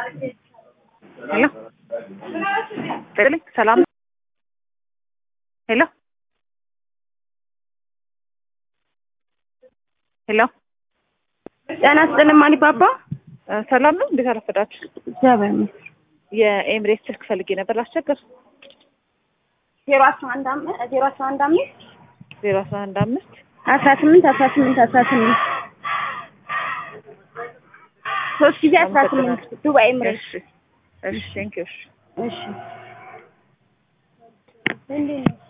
ሄሎ ጥልኝ ሰላም ሄሎ ሄሎ ጤና ይስጥልኝ ማሊባባ። ሰላም ነው። እንዴት አረፈዳችሁ? እግዚአብሔር ይመስገን። የኤምሬት ስልክ ፈልጌ ነበር ላስቸግር። ዜሮ አስራ አንድ አምስት ዜሮ አስራ አንድ አምስት ዜሮ አስራ አንድ አምስት አስራ ስምንት አስራ ስምንት አስራ ስምንት ሶስት ጊዜ አስራ ስምንት ዱባይ ኤምሬት። እሺ እሺ ቴንኪው እሺ እሺ እንዴት ነው?